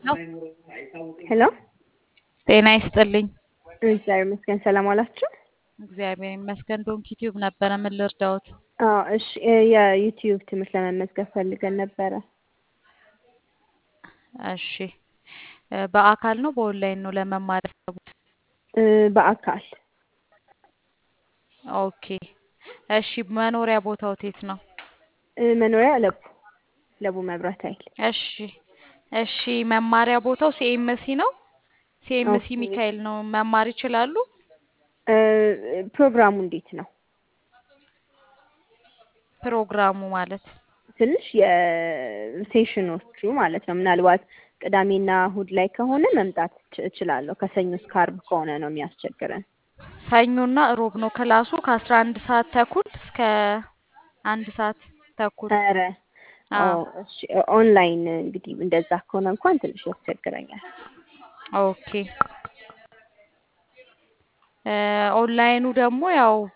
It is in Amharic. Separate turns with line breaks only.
ሄሎ
ጤና ይስጥልኝ።
እግዚአብሔር ይመስገን። ሰላም ዋላችሁ?
እግዚአብሔር ይመስገን። ዶንኪ ቲዩብ ነበረ። ምን ልርዳዎት?
አዎ እሺ፣ የዩቲዩብ ትምህርት ለመመዝገብ ፈልገን ነበረ።
እሺ፣ በአካል ነው በኦንላይን ነው ለመማር ያሰቡት?
እ በአካል
ኦኬ። እሺ፣ መኖሪያ ቦታው የት ነው?
እ መኖሪያ ለቡ ለቡ መብራት ኃይል።
እሺ፣ እሺ። መማሪያ ቦታው ሲኤምሲ ነው። ሲኤምሲ
ኦኬ።
ሚካኤል ነው። መማር ይችላሉ?
እ ፕሮግራሙ እንዴት ነው?
ፕሮግራሙ ማለት
ትንሽ የሴሽኖቹ ማለት ነው። ምናልባት ቅዳሜና እሁድ ላይ ከሆነ መምጣት እች- እችላለሁ። ከሰኞ እስከ ዓርብ ከሆነ ነው የሚያስቸግረን።
ሰኞና እሮብ ነው ክላሱ ከአስራ አንድ ሰዓት ተኩል እስከ አንድ ሰዓት ተኩል።
ኧረ
አዎ
ኦ፣ እሺ ኦንላይን እንግዲህ እንደዛ ከሆነ እንኳን ትንሽ ያስቸግረኛል።
ኦኬ። እ ኦንላይኑ ደግሞ ያው